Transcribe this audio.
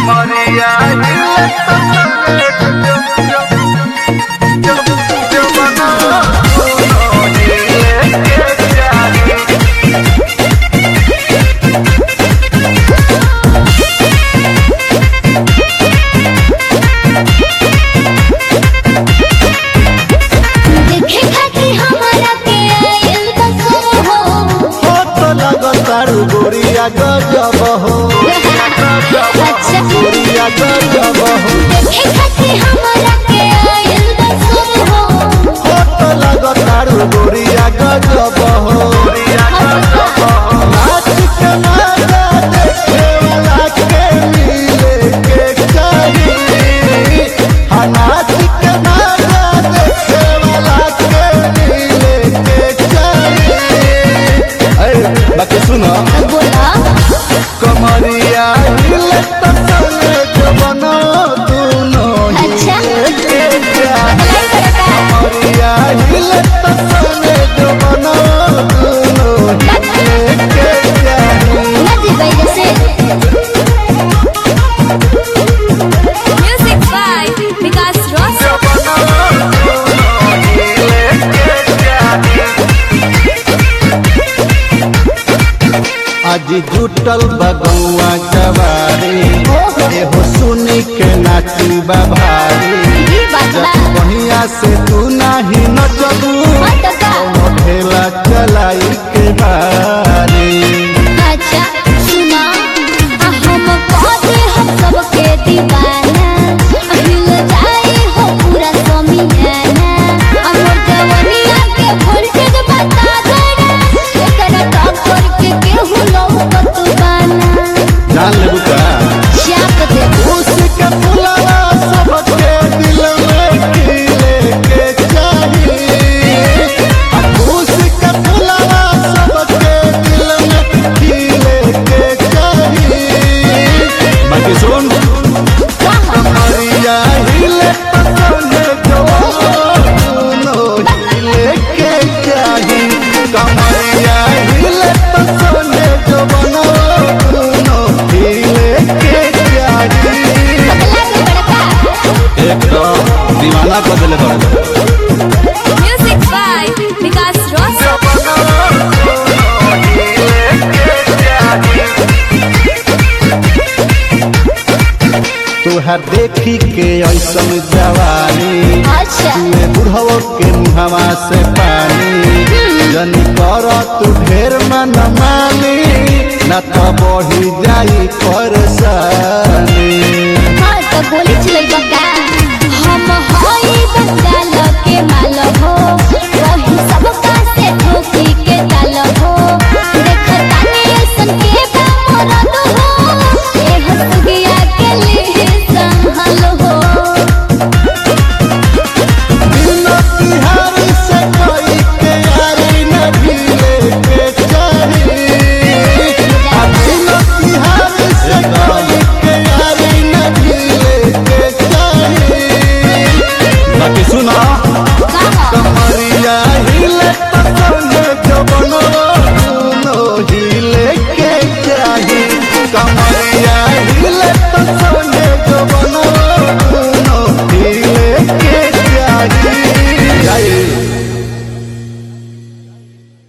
कमरिया हिले तो जब जब जब जब बना दोनों हिले के चाही देखे खातिर हमारा के आयल बसो हो हो तो लगतारू गोरिया गजब हो अच्छा गोरिया गजब हो देखे खातिर हमारा के आयल बसो हो हो तो लगतारू गोरिया गजब हो नाच के मजा देखे वाला के मिले के चाही हाँ नाच के मजा देखे वाला के मिले के चाही अरे बाकी सुनो बोला कमरिया हिले तो संगे जबना दोनों अच्छा के चाही भलाई करता कमरिया हिले तो संगे जबना दोनों के चाही नदी बैल से म्यूजिक बाय विकास रॉस आज जुटल बगौआ जवारी एहो सुनी के नाची भारी ई बात बा बढ़िया से तू नाही नचबू मत का ढेला चलाई के बारी अच्छा सुना आ हम कहते हम सबके दीवाना आ हिल जाए हो पूरा समियाना हमर जवनिया के वोल्टेज बता देना एकरा टॉप करके केहू लौकत बाना जान लेबू का चाप दे उसके फुलवा सबके दिल में खिले के चाहिए उसके फुलवा सबके दिल में खिले के चाहिए बाकी सुन कमरिया हिले पसंद जो दोनों हिले के चाही कमरिया हिले पसंद जो बनो दोनों हिले के चाही लगे बड़का एकदम दीवाना कर दिले बड़े म्यूजिक बाय विकास रॉस तुहर देखी के ऐसन जवानी अच्छा तुए बुढ़वो के मुहवा से पानी जनी कर तू ढेर मन मानी न तो बढ़ी जाई परेशानी